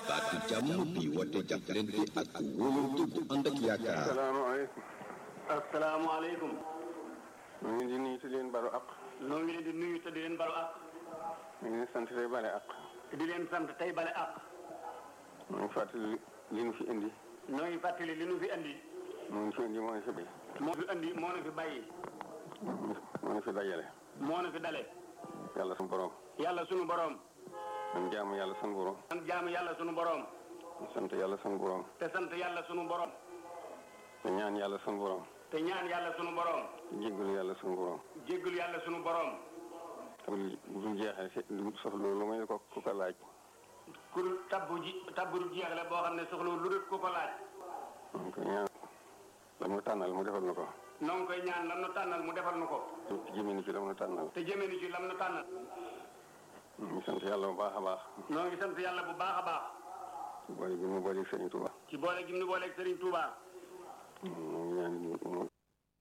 baatu jàmm bi woote jàppalante ak wóolante bu ànd ak yaakaar. asalaamaaleykum. asalaamaaleykum. ñu ngi di nuyu te di leen balu ak. noo ngi leen di nuyu te di leen balu ak. ñu ngi leen sant tey bale ak. di leen sant tey bale ak. ñu ngi fàttali li nu fi indi. noo ngi fàttali li nu fi andi. moo ñu fi indi moo ñu fi bay. moo fi andi moo nu fi bàyyi. moo ñu fi dajale. moo nu fi dale. yàlla sunu borom. yàlla sunu borom. man jaamu yàlla sunu borom. man jaamu yàlla sunu borom. sant yàlla sunu borom. te sant yàlla sunu borom. te ñaan yàlla sunu borom. te ñaan yàlla sunu borom. te jéggalu yàlla sunu borom. jéggul yàlla sunu borom. te bu dul jeexee si du sof loolu may ko ku ko laaj. ku tabbu ji tabbu du jeex la boo xam ne soxla lu dul ku ko laaj. donc ñaan la mu tànnal mu defal na ko. noo ngi koy ñaan lam nu tànnal mu defal nu ko. te jëmee ni ci la mu tànnal. te jëmee ni ci lam nu tànnal. ñu sant yàlla bu baax a baax. noo ngi sant yàlla bu baax a baax. ci boole gi mu booleeg Sëriñ Tuuba. ci boole gi mu nu booleeg Serigne Touba.